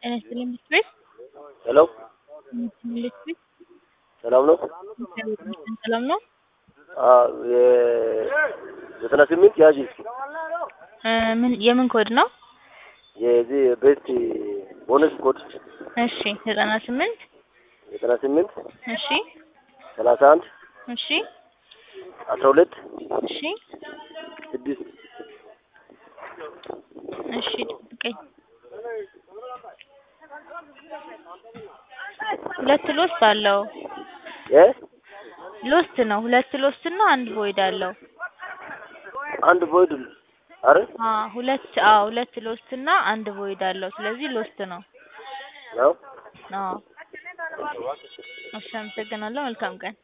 ጤና ይስጥልኝ ምክር ቤት ሄሎ ምክር ቤት ሰላም ነው? እግዚአብሔር ይመስገን ሰላም ነው። አዎ የዘጠና ስምንት ያዥ እስኪ እ ምን የምን ኮድ ነው? የዚህ ቤስት ቦነስ ኮድ እሺ ዘጠና ስምንት ዘጠና ስምንት እሺ ሰላሳ አንድ እሺ አስራ ሁለት እሺ ስድስት እሺ ጠብቀኝ። ሁለት ሎስት አለው። እ ሎስት ነው። ሁለት ሎስት እና አንድ ቮይድ አለው። አንድ ቮይድ አረ አ ሁለት አዎ ሁለት ሎስት እና አንድ ቮይድ አለው። ስለዚህ ሎስት ነው። ነው አዎ እሺ አመሰግናለሁ። መልካም ቀን